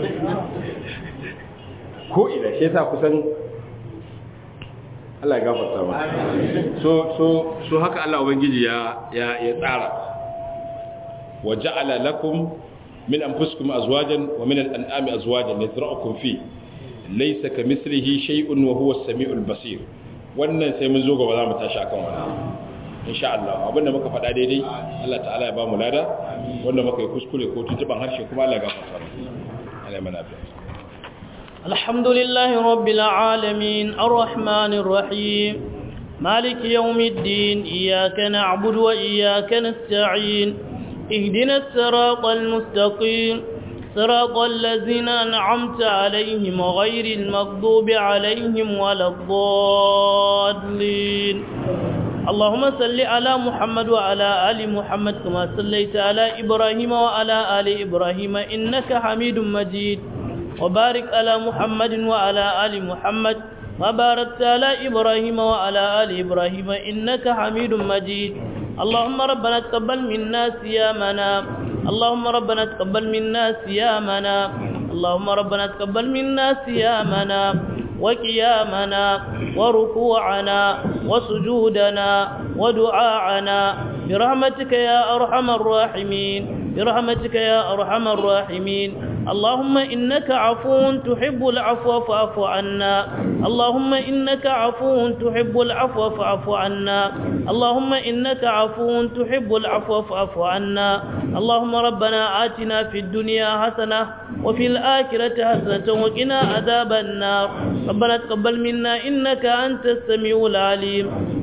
ko ina shi yasa kusan Allah ya gafarta ma so so so haka Allah ubangiji ya ya ya tsara wa ja'ala lakum min anfusikum azwajan wa min al-an'ami azwajan yazra'ukum fi laysa kamithlihi shay'un wa huwa as-sami'ul basir wannan sai mun zo gaba za mu tashi akan wannan insha Allah abinda muka faɗa daidai Allah ta'ala ya ba mu lada wanda muka yi kuskure ko tuntuban harshe kuma Allah ya gafarta mu Allah ya mana biya الحمد لله رب العالمين الرحمن الرحيم مالك يوم الدين إياك نعبد وإياك نستعين اهدنا الصراط المستقيم صراط الذين أنعمت عليهم غير المغضوب عليهم ولا الضالين اللهم صل على محمد وعلى آل محمد كما صليت على إبراهيم وعلى آل إبراهيم إنك حميد مجيد وبارك على محمد وعلى آل محمد وباركت على إبراهيم وعلى آل إبراهيم إنك حميد مجيد اللهم ربنا تقبل منا صيامنا اللهم ربنا تقبل منا صيامنا اللهم ربنا تقبل منا صيامنا وقيامنا وركوعنا وسجودنا ودعاءنا برحمتك يا أرحم الراحمين برحمتك يا أرحم الراحمين اللهم إنك عفو تحب العفو فاعف عنا اللهم إنك عفو تحب العفو فاعف عنا اللهم إنك عفو تحب العفو فاعف عنا اللهم ربنا آتنا في الدنيا حسنة وفي الآخرة حسنة وقنا عذاب النار ربنا تقبل منا إنك أنت السميع العليم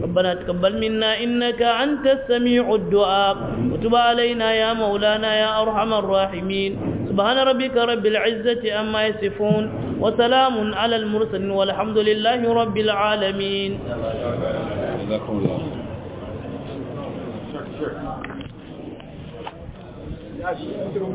ربنا تقبل منا إنك أنت السميع الدعاء وتب علينا يا مولانا يا أرحم الراحمين سبحان ربك رب العزة أما يصفون وسلام على المرسلين والحمد لله رب العالمين جزاكم الله Sure, sure.